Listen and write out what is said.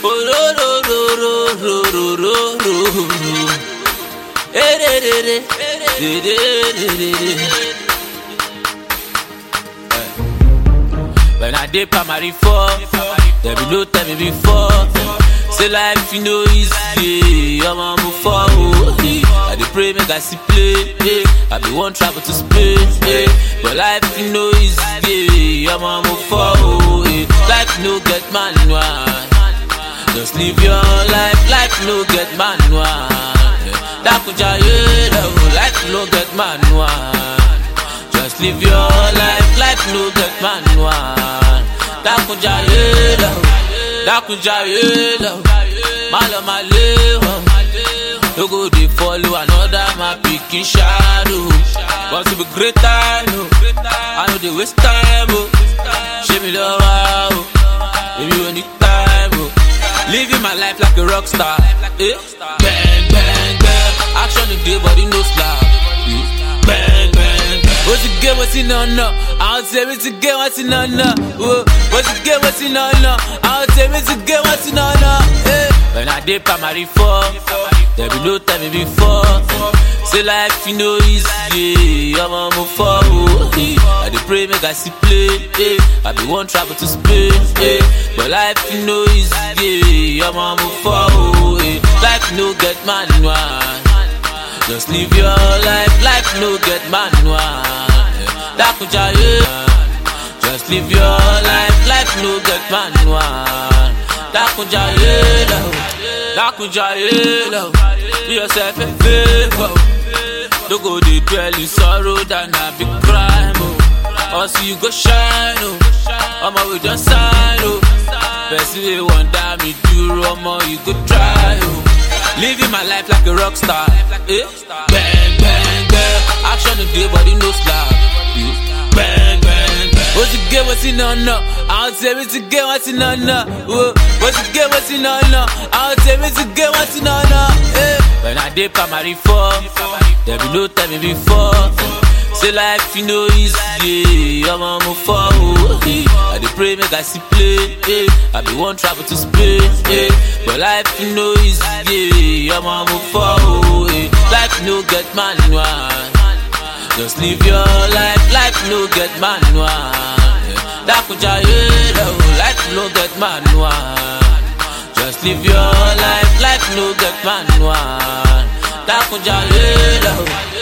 Oh, ro, ro, ro, ro, ro, ro, ro, ro. Eh, de, de, de. De, de, de, de, de. Eh. When I did primary four, there be no tell me before. Say life you know easy, I'm on move forward. I dey pray make I see play, eh. I be one travel to Spain, eh. but life you know easy, I'm on move forward. eh. Life no get manual, just live your life. Life no get manual. Dakuja yeah, life no get manual. Just live your life, life no get manual. Dakuja yeah, Dakuja yeah, Malo maleho. No go dey follow another my pikin shadow. Want to be greater, no. I know they waste time, oh. Show me love, oh. Baby, when need time, oh. Living my life like a rock star. Eh? Bang, bang, bang. Action today, body no slap. Eh? Bang, bang, bang. What's the game, what's in on no? I'll tell me to get what's in on no. Whoa. What's the game, what's in on no? I'll tell me to get what's in on no. Eh? When I did primary four, there be no time me before. Say life you know easy, I'm on move forward. eh. I dey pray make I see play, eh. I be one travel to Spain, eh. but life you know easy, I'm on move forward. eh. Life no get manual, just live your life. Life no get manual. eh. Dakuja yeah. Just live your life, life no get manual. Dakuja yeah, Dakuja yeah, do yourself a favor. Don't go dey dwell in sorrow than a big crime. Oh. Or see you go shine, oh. Omo we just sign, oh. Person wey want die me do, omo you go try, oh. Living my life like a rock star, eh? Bang bang bang, action today body no slap. eh. Bang bang bang. What's the game? What's in on no? I'll tell me to get what's in on no. Whoa. What's the game? What's in on no? I'll tell me to get what's in on no. Eh? When I did primary four, there be no time me before. Say life you know easy, I'm on move forward. eh. I dey pray make I see play, eh. I be one travel to Spain, eh. but life you know easy, I'm on move forward. eh. Life no get manual. Just live your life, life no get manual. Dakuja yeah, life no get manual. Just live your life, life no get manual. Dakuja yeah,